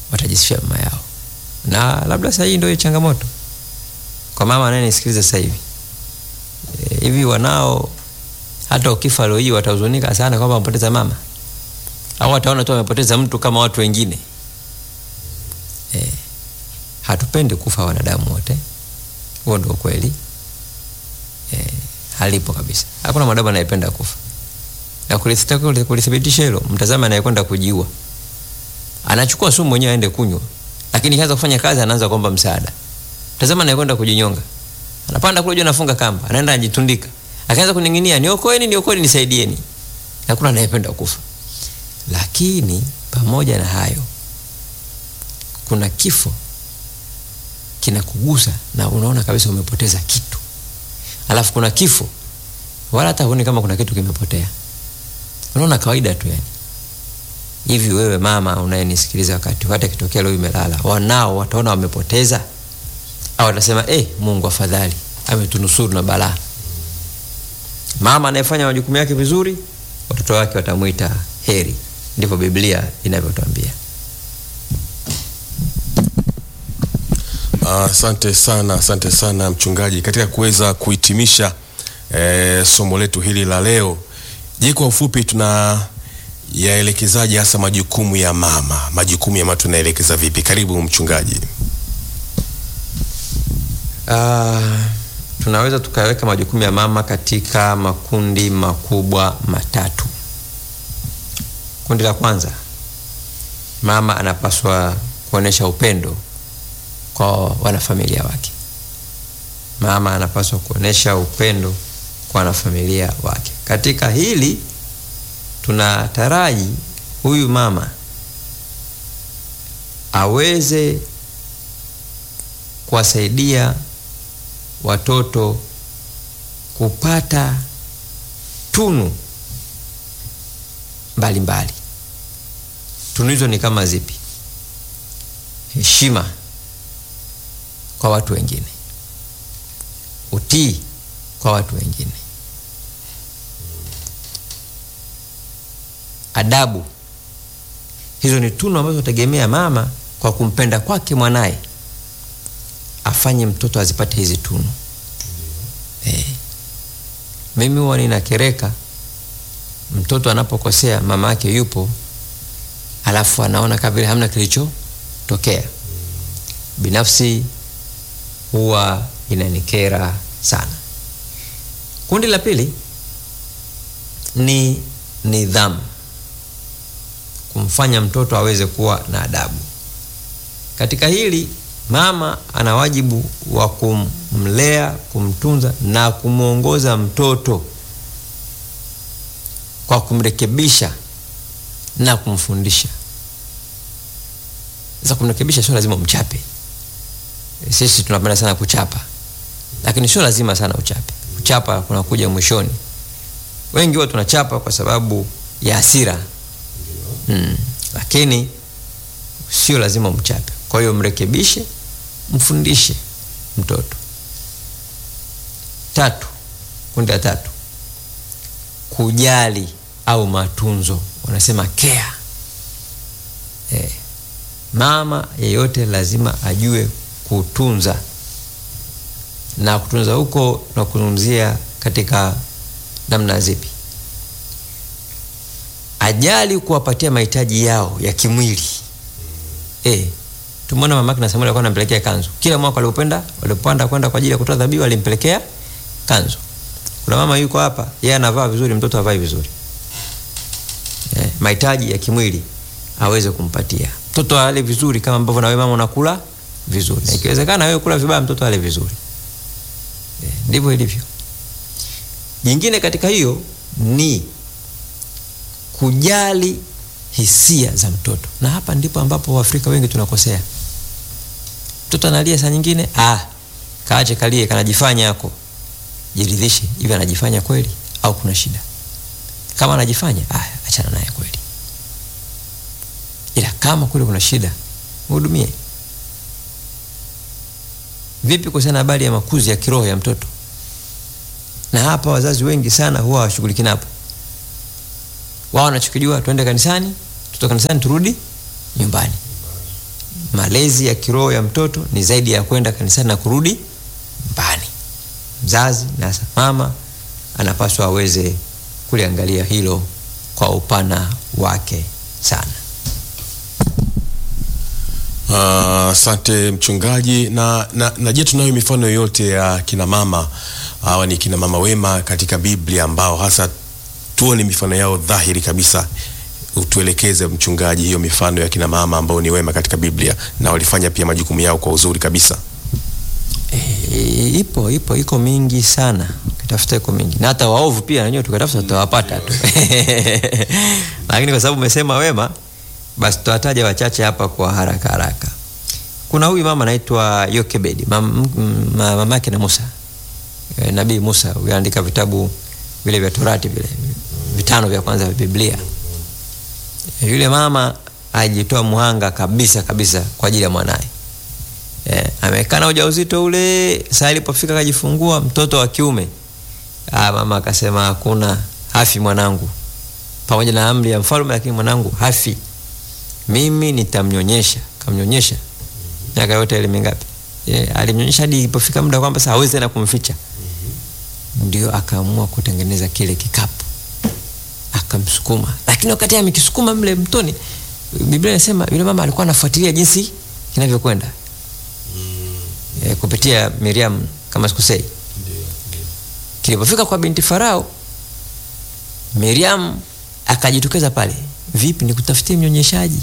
watajisifia mama yao, na labda sasa hii ndio changamoto kwa mama anayenisikiliza sasa hivi e, hivi wanao hata ukifa leo hii watahuzunika sana kwamba wamepoteza mama, au wataona tu wamepoteza mtu kama watu wengine e, hatupendi kufa wanadamu wote, huo ndio kweli e, halipo kabisa. Hakuna mwanadamu anayependa kufa, na kulithibiti- kulithibitisha hilo, mtazama anayekwenda kujiua anachukua sumu mwenyewe aende kunywa, lakini kaanza kufanya kazi, anaanza kuomba msaada. Tazama anayekwenda kujinyonga, anapanda kule juu, anafunga kamba, anaenda anajitundika, akaanza kuning'inia, niokoeni, niokoeni, nisaidieni. Hakuna anayependa kufa. Lakini pamoja na hayo, kuna kifo kinakugusa na unaona kabisa umepoteza kitu, alafu kuna kifo wala hata huoni kama kuna kitu kimepotea, unaona kawaida tu yani hivi wewe mama unayenisikiliza wakati hata kitokea leo imelala, wanao wataona wamepoteza, au watasema eh, Mungu afadhali ametunusuru na balaa. Mama anayefanya majukumu yake vizuri, watoto wake watamwita heri. Ndivyo Biblia inavyotwambia. Asante sana, asante sana mchungaji, katika kuweza kuhitimisha eh, somo letu hili la leo. Je, kwa ufupi tuna yaelekezaje hasa majukumu ya mama? Majukumu ya mama tunaelekeza vipi? Karibu mchungaji. Ah, tunaweza tukaweka majukumu ya mama katika makundi makubwa matatu. Kundi la kwanza, mama anapaswa kuonesha upendo kwa wanafamilia wake. Mama anapaswa kuonesha upendo kwa wanafamilia wake. Katika hili tunataraji huyu mama aweze kuwasaidia watoto kupata tunu mbalimbali. Tunu hizo ni kama zipi? Heshima kwa watu wengine, utii kwa watu wengine, adabu. Hizo ni tunu ambazo tegemea mama kwa kumpenda kwake mwanaye afanye mtoto azipate hizi tunu. Eh, mimi huwa ninakereka mtoto anapokosea, mama yake yupo, alafu anaona kama vile hamna kilichotokea. Binafsi huwa inanikera sana. Kundi la pili ni nidhamu, kumfanya mtoto aweze kuwa na adabu. Katika hili mama ana wajibu wa kumlea, kumtunza na kumwongoza mtoto kwa kumrekebisha na kumfundisha. Sasa kumrekebisha sio lazima umchape. Sisi tunapenda sana kuchapa, lakini sio lazima sana uchape. Kuchapa kunakuja mwishoni. Wengi huwa tunachapa kwa sababu ya hasira mm, lakini sio lazima umchape. Kwa hiyo mrekebishe, mfundishe mtoto. Tatu, kundi la tatu, kujali au matunzo, wanasema care. Eh, mama yeyote lazima ajue kutunza, na kutunza huko tunakuzungumzia katika namna zipi? Ajali kuwapatia mahitaji yao ya kimwili eh, Tumeona mama yake na Samuel alikuwa anampelekea kanzu. Kila mwaka walipopenda, walipopanda kwenda kwa ajili ya kutoa dhabihu alimpelekea kanzu. Kuna mama yuko hapa, yeye anavaa vizuri, mtoto havai vizuri. Eh, mahitaji ya kimwili aweze kumpatia. Mtoto ale vizuri kama ambavyo na wewe mama unakula vizuri. Na ikiwezekana wewe kula vibaya, mtoto ale vizuri. Eh, ndivyo ilivyo. Jingine katika hiyo ni kujali hisia za mtoto, na hapa ndipo ambapo Waafrika wengi tunakosea. Mtoto analia saa nyingine, ah, kaache kalie, kanajifanya yako. Jiridhishe, hivi anajifanya kweli au kuna shida? Kama anajifanya, ah, achana naye kweli, ila kama kweli kuna shida, mhudumie. Vipi kuhusiana na habari ya makuzi ya kiroho ya mtoto? Na hapa wazazi wengi sana huwa hawashughuliki napo wao wanachokijua tuende kanisani, tutoka kanisani turudi nyumbani. malezi ya kiroho ya mtoto ni zaidi ya kwenda kanisani na kurudi nyumbani. Mzazi na hasa mama anapaswa aweze kuliangalia hilo kwa upana wake sana. Ah, Asante mchungaji. Na, na, na je, tunayo mifano yoyote ya kina mama hawa ni kina mama wema katika Biblia ambao hasa tuone mifano yao dhahiri kabisa? Utuelekeze mchungaji, hiyo mifano ya kina mama ambao ni wema katika Biblia na walifanya pia majukumu yao kwa uzuri kabisa. E, ipo ipo iko mingi sana, ukitafuta iko mingi, na hata waovu pia nanyewe tukatafuta tutawapata tu lakini kwa sababu umesema wema, basi tutawataja wachache hapa kwa haraka haraka. Kuna huyu mama anaitwa Yokebedi, mam, m- ma- mama yake na Musa e, nabii Musa huyu andika vitabu vile vya Torati vile vitano vya kwanza vya Biblia. E, yule mama ajitoa muhanga kabisa kabisa kwa ajili ya mwanaye. Eh, amekaa na ujauzito ule, saa ilipofika akajifungua mtoto wa kiume. Ah, mama akasema hakuna, hafi mwanangu, pamoja na amri ya mfalme, lakini mwanangu hafi, mimi nitamnyonyesha. Kamnyonyesha miaka yote ile mingapi? Eh, alimnyonyesha hadi ilipofika muda kwamba sasa hawezi tena kumficha, ndio akaamua kutengeneza kile kikapu akamsukuma, lakini wakati amekisukuma mle mtoni, Biblia inasema yule mama alikuwa anafuatilia jinsi kinavyokwenda e, kupitia Miriam kama sikusei. Kilipofika kwa binti Farao, Miriam akajitokeza pale, vipi, nikutafutie mnyonyeshaji?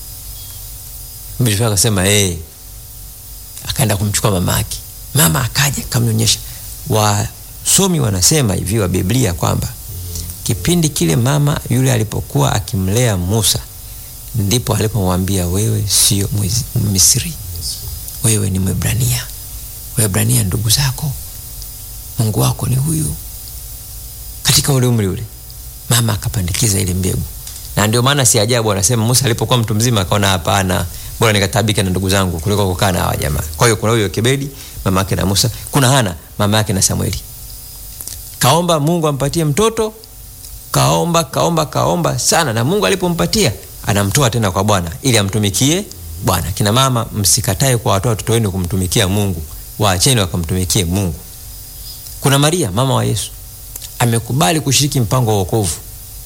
Binti Farao akasema eh, akaenda kumchukua mama yake. Mama akaja kamnyonyesha. Wasomi wanasema hivi wa Biblia kwamba kipindi kile mama yule alipokuwa akimlea Musa ndipo alipomwambia wewe sio Mwiz- Misri, wewe ni Mwebrania. Waebrania ndugu zako, Mungu wako ni huyu. Katika ule umri ule mama akapandikiza ile mbegu, na ndio maana si ajabu anasema Musa alipokuwa mtu mzima akaona, hapana, bora nikatabike na ndugu zangu kuliko kukaa na hawa jamaa. Kwa hiyo kuna huyo Kebedi mama yake na Musa, kuna Hana mama yake na Samueli. Kaomba Mungu ampatie mtoto, kaomba kaomba kaomba sana, na Mungu alipompatia anamtoa tena kwa Bwana ili amtumikie Bwana. Kina mama, msikatae kwa watoa watoto wenu kumtumikia Mungu, waacheni wakamtumikie Mungu. Kuna Maria mama wa Yesu amekubali kushiriki mpango wa wokovu,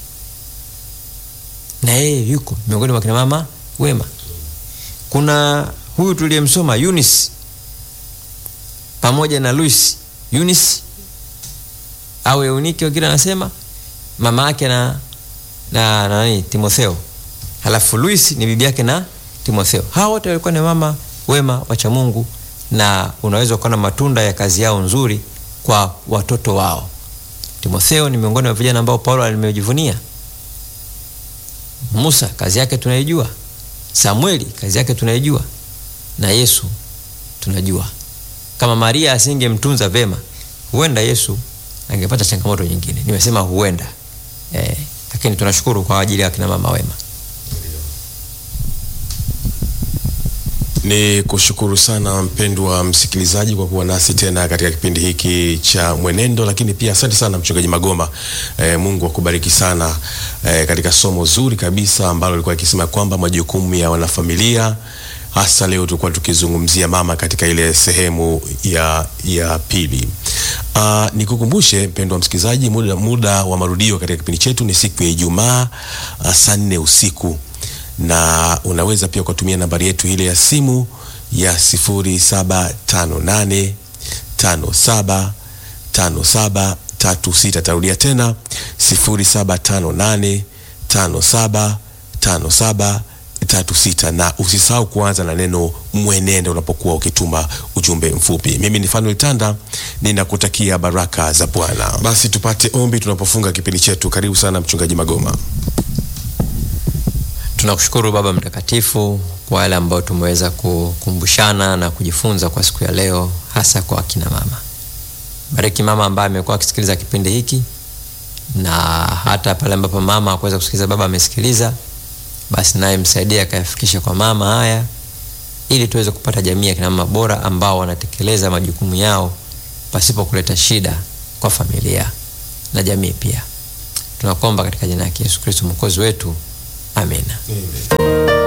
na yeye yuko miongoni mwa kina mama wema. Kuna huyu tuliyemsoma Eunice pamoja na Luis. Eunice au Eunike wengine anasema mama yake na na na nani Timotheo, halafu Luis ni bibi yake na Timotheo. Hawa wote walikuwa ni mama wema wacha Mungu, na unaweza kuona matunda ya kazi yao nzuri kwa watoto wao. Timotheo ni miongoni mwa vijana ambao Paulo alimejivunia. Musa kazi yake tunaijua, Samueli kazi yake tunaijua, na Yesu tunajua. Kama Maria asingemtunza vema, huenda Yesu angepata changamoto nyingine. Nimesema huenda eh, lakini tunashukuru kwa ajili ya kina mama wema. Ni kushukuru sana mpendwa msikilizaji kwa kuwa nasi tena katika kipindi hiki cha Mwenendo, lakini pia asante sana mchungaji Magoma. E, Mungu akubariki sana e, katika somo zuri kabisa ambalo lilikuwa ikisema kwamba majukumu ya wanafamilia, hasa leo tulikuwa tukizungumzia mama katika ile sehemu ya, ya pili. Uh, nikukumbushe mpendwa msikilizaji, muda, muda wa marudio katika kipindi chetu ni siku ya Ijumaa uh, saa nne usiku na unaweza pia ukatumia nambari yetu ile ya simu ya sifuri saba tano nane tano saba tano saba tatu sita. Tarudia tena sifuri saba tano nane tano saba tano saba tatu sita, na usisahau kuanza na neno mwenendo unapokuwa ukituma ujumbe mfupi. Mimi ni Fanuel Tanda, ninakutakia baraka za Bwana. Basi tupate ombi tunapofunga kipindi chetu. Karibu sana mchungaji Magoma. Tunakushukuru Baba Mtakatifu kwa wale ambao tumeweza kukumbushana na kujifunza kwa siku ya leo, hasa kwa akina mama. Bariki mama ambaye amekuwa akisikiliza kipindi hiki, na hata pale ambapo mama hakuweza kusikiliza, baba amesikiliza, basi naye msaidie akayafikisha kwa mama haya, ili tuweze kupata jamii ya kina mama bora ambao wanatekeleza majukumu yao pasipo kuleta shida kwa familia na jamii pia. Tunakuomba katika jina la Yesu Kristo mwokozi wetu, amina. Amen.